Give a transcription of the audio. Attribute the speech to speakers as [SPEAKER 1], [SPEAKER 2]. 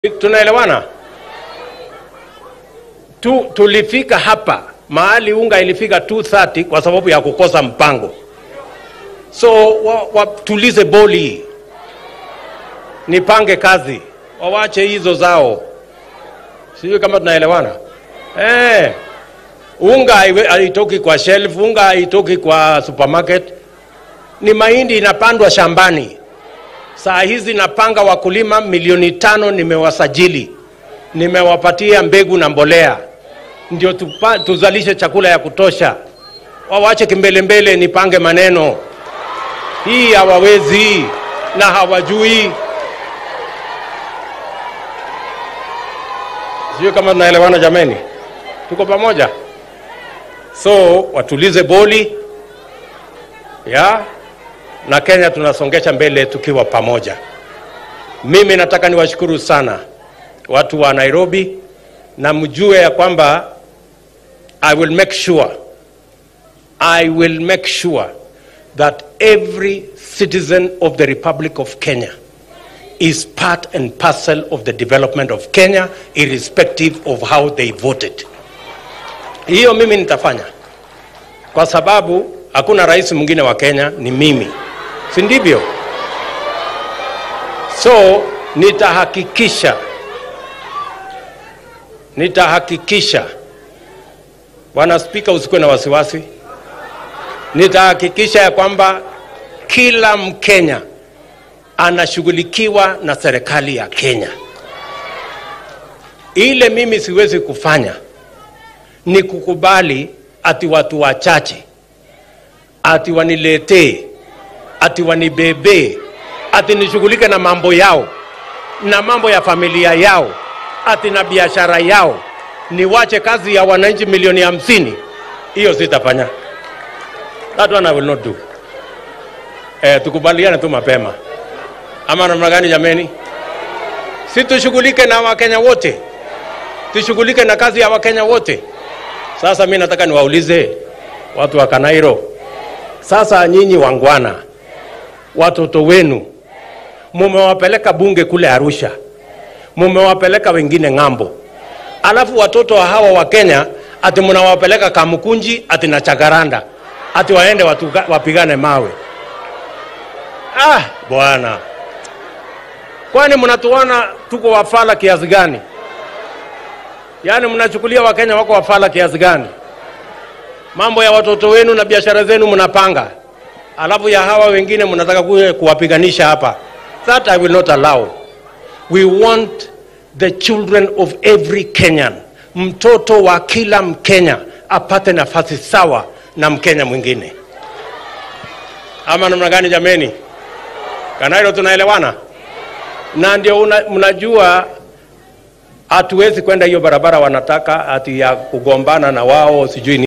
[SPEAKER 1] Tunaelewana? Tu, tulifika hapa mahali unga ilifika 230 kwa sababu ya kukosa mpango. So wa, wa, tulize boli, nipange kazi, wawache hizo zao. Sijui kama tunaelewana eh. Unga haiwe- haitoki kwa shelf, unga haitoki kwa supermarket, ni mahindi inapandwa shambani. Saa hizi napanga wakulima milioni tano nimewasajili, nimewapatia mbegu na mbolea, ndio tupa, tuzalishe chakula ya kutosha. Wawache kimbelembele, nipange maneno hii. Hawawezi na hawajui. Sijui kama tunaelewana jameni, tuko pamoja? So watulize boli ya na Kenya tunasongesha mbele tukiwa pamoja. Mimi nataka niwashukuru sana watu wa Nairobi, na mjue ya kwamba I will make sure I will make sure that every citizen of the Republic of Kenya is part and parcel of the development of Kenya irrespective of how they voted. Hiyo mimi nitafanya kwa sababu hakuna rais mwingine wa Kenya, ni mimi, si ndivyo? So nitahakikisha nitahakikisha, Bwana Spika, usikuwe na wasiwasi, nitahakikisha ya kwamba kila Mkenya anashughulikiwa na serikali ya Kenya. Ile mimi siwezi kufanya ni kukubali ati watu wachache ati waniletee ati wanibebee ati nishughulike na mambo yao na mambo ya familia yao ati na biashara yao, niwache kazi ya wananchi milioni hamsini. Hiyo sitafanya, that one I will not do. Eh, tukubaliane tu mapema, ama namna gani jameni? Si tushughulike na Wakenya wote, tushughulike na kazi ya Wakenya wote. Sasa mi nataka niwaulize watu wa Kanairo, sasa nyinyi wangwana, watoto wenu mumewapeleka bunge kule Arusha, mumewapeleka wengine ng'ambo, alafu watoto wa hawa wa Kenya ati mnawapeleka Kamukunji ati na Chagaranda ati waende watuga, wapigane mawe. Ah, bwana, kwani mnatuona tuko wafala kiasi gani? Yaani mnachukulia Wakenya wako wafala kiasi gani? Mambo ya watoto wenu na biashara zenu mnapanga, alafu ya hawa wengine mnataka kuja kuwapiganisha hapa. That I will not allow. We want the children of every Kenyan, mtoto wa kila Mkenya apate nafasi sawa na Mkenya mwingine, ama namna gani jameni? Kanairo, tunaelewana? Na ndio una- mnajua hatuwezi kwenda hiyo barabara wanataka ati ya kugombana na wao sijui ni